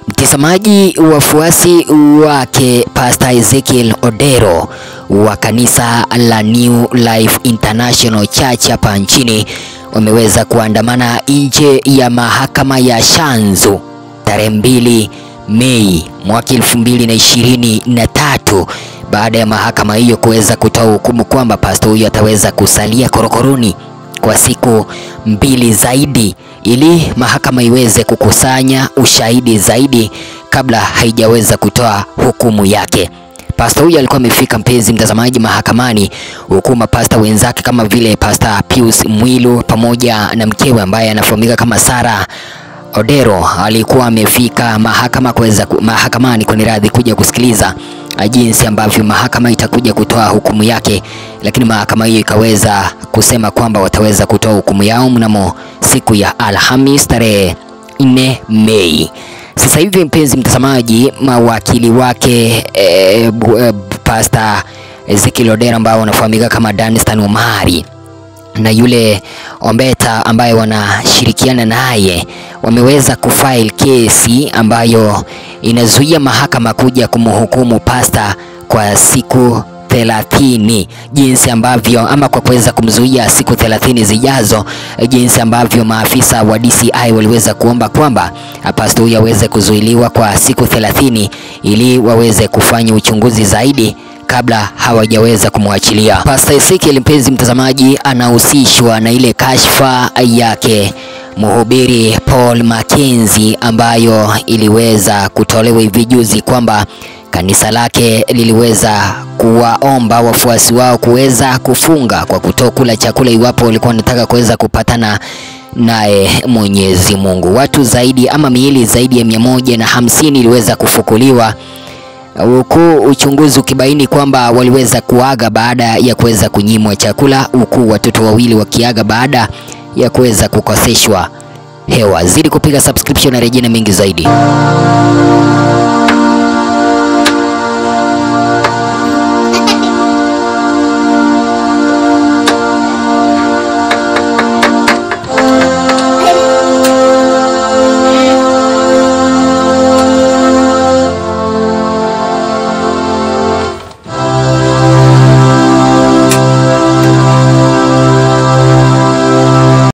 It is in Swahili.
Mtazamaji, wafuasi wake Pastor Ezekiel Odero wa kanisa la New Life International Church hapa nchini wameweza kuandamana nje ya mahakama ya Shanzu tarehe mbili Mei mwaka elfu mbili na ishirini na tatu baada ya mahakama hiyo kuweza kutoa hukumu kwamba pastor huyo ataweza kusalia korokoroni kwa siku mbili zaidi ili mahakama iweze kukusanya ushahidi zaidi kabla haijaweza kutoa hukumu yake. Pasta huyu alikuwa amefika, mpenzi mtazamaji, mahakamani huku mapasta wenzake kama vile Pasta Pius Mwilu pamoja na mkewe ambaye anafahamika kama Sara Odero alikuwa amefika mahakama kuweza mahakamani kwa radhi kuja kusikiliza jinsi ambavyo mahakama itakuja kutoa hukumu yake, lakini mahakama hiyo ikaweza kusema kwamba wataweza kutoa hukumu yao mnamo siku ya Alhamis tarehe 4 Mei. Sasa hivi mpenzi mtazamaji, mawakili wake e, e, Pastor Ezekiel Odero ambao wanafahamika kama Danstan Omari na yule Ombeta ambaye wanashirikiana naye wameweza kufile kesi ambayo inazuia mahakama kuja kumhukumu pasta kwa siku thelathini jinsi ambavyo ama kwa kuweza kumzuia siku thelathini zijazo, jinsi ambavyo maafisa wa DCI waliweza kuomba kwamba pasta huyo aweze kuzuiliwa kwa siku thelathini ili waweze kufanya uchunguzi zaidi kabla hawajaweza kumwachilia. Pastor Ezekiel, mpenzi mtazamaji, anahusishwa na ile kashfa yake mhubiri Paul Mackenzie ambayo iliweza kutolewa hivi juzi kwamba kanisa lake liliweza kuwaomba wafuasi wao kuweza kufunga kwa kutokula chakula iwapo walikuwa wanataka kuweza kupatana naye Mwenyezi Mungu. Watu zaidi ama miili zaidi ya mia moja na hamsini iliweza kufukuliwa huku uchunguzi ukibaini kwamba waliweza kuaga baada ya kuweza kunyimwa chakula, huku watoto wawili wakiaga baada ya kuweza kukoseshwa hewa. Zidi kupiga subscription na rejea mengi zaidi.